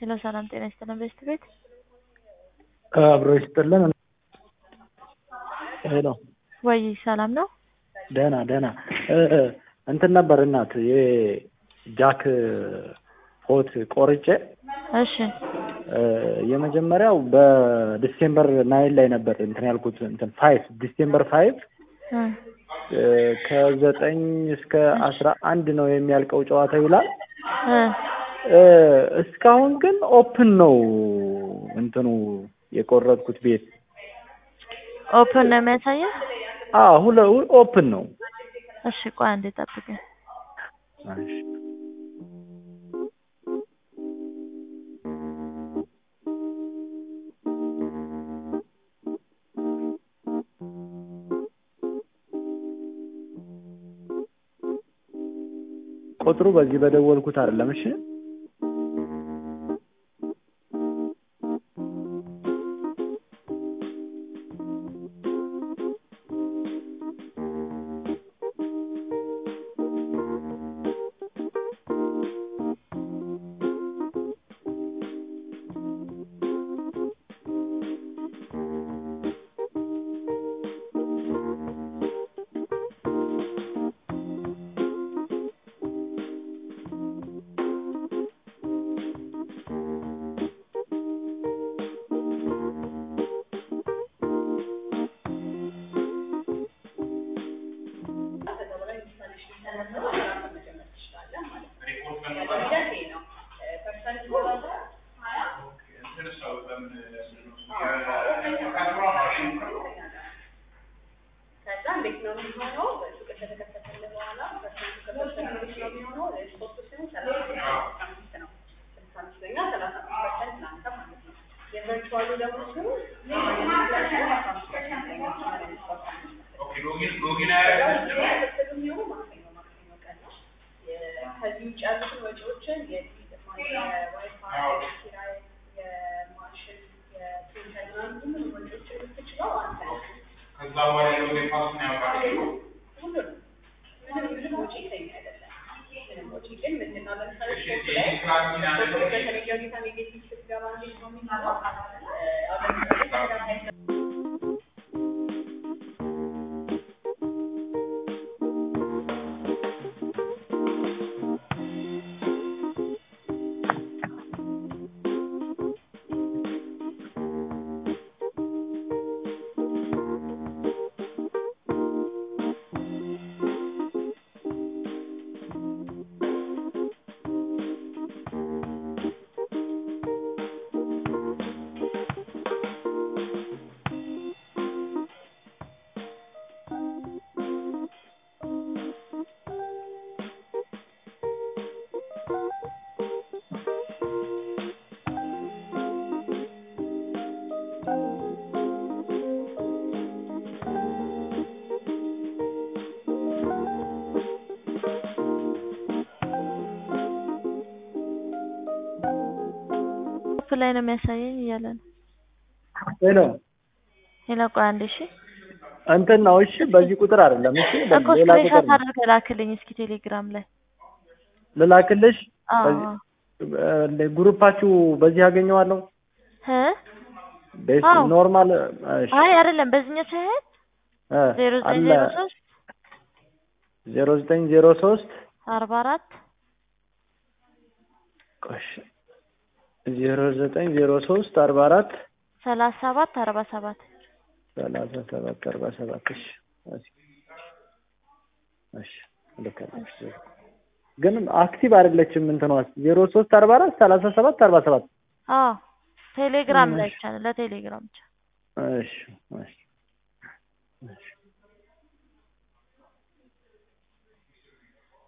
ሄሎ ሰላም ጤና ይስጥልን ቤስት ቤት አብሮ ይስጥልን። ሄሎ ወይ ሰላም ነው? ደህና ደህና እንትን ነበር እናት የጃክ ሆት ቆርጬ እሺ የመጀመሪያው በዲሴምበር ናይን ላይ ነበር እንትን ያልኩት እንትን ፋይቭ ዲሴምበር ፋይቭ እ ከዘጠኝ እስከ አስራ አንድ ነው የሚያልቀው ጨዋታ ይውላል። እ እስካሁን ግን ኦፕን ነው እንትኑ የቆረጥኩት ቤት ኦፕን ነው የሚያሳየው? አዎ ሁለ ኦፕን ነው። እሺ ቆይ አንዴ ጠብቀኝ። እሺ ቁጥሩ በዚህ በደወልኩት አይደለም። እሺ ከዚህ ውጭ ያሉትን ወጪዎችን የዋይፋይ፣ የኪራይ፣ የማሽን፣ የፕሪንተር ምናምን ሁሉንም ወጪዎችን የምትችለው አንተ ነህ። ከዛ በኋላ ያለው የፓሱን ያውቃል። ሁሉንም ምንም ምንም ወጪ ከኛ አይደለም። ምንም ወጪ ግን ምንድን ነው ለምሳሌ ሾፕ ላይ ሾፕ በተለየ ሁኔታ ኔጌቲቭ ስትገባ እንዴት ነው የሚሆነው? አሁን ለምሳሌ ተከታታይ ኦፕ ላይ ነው የሚያሳየኝ እያለ ነው። ሄሎ ሄሎ ቆይ አንዴ እሺ እንትን ነው እሺ፣ በዚህ ቁጥር አይደለም እሺ፣ እኮ ሌላ ቁጥር ስክሪንሾት ነው አድርገህ ላክልኝ እስኪ ቴሌግራም ላይ። ልላክልሽ። አዎ በዚህ- እ ግሩፓችሁ በዚህ አገኘዋለሁ። እ ቤስ አዎ። ኖርማል እሺ አይ አይደለም በዚህኛው ሳይሆን እ ዜሮ ዘጠኝ አለ ዜሮ ሶስት ዜሮ ዘጠኝ ዜሮ ሶስት አርባ አራት ቆሽ ዜሮ ዘጠኝ ዜሮ ሶስት አርባ አራት ሰላሳ ሰባት አርባ ሰባት ሰላሳ ሰባት አርባ ሰባት እሺ እሺ እሺ ልከልሽ ግን አክቲቭ አይደለችም እንትኗ ዜሮ ሶስት አርባ አራት ሰላሳ ሰባት አርባ ሰባት አዎ ቴሌግራም ላይ እሺ። ብቻ ነው ለቴሌግራም ብቻ እሺ እሺ እሺ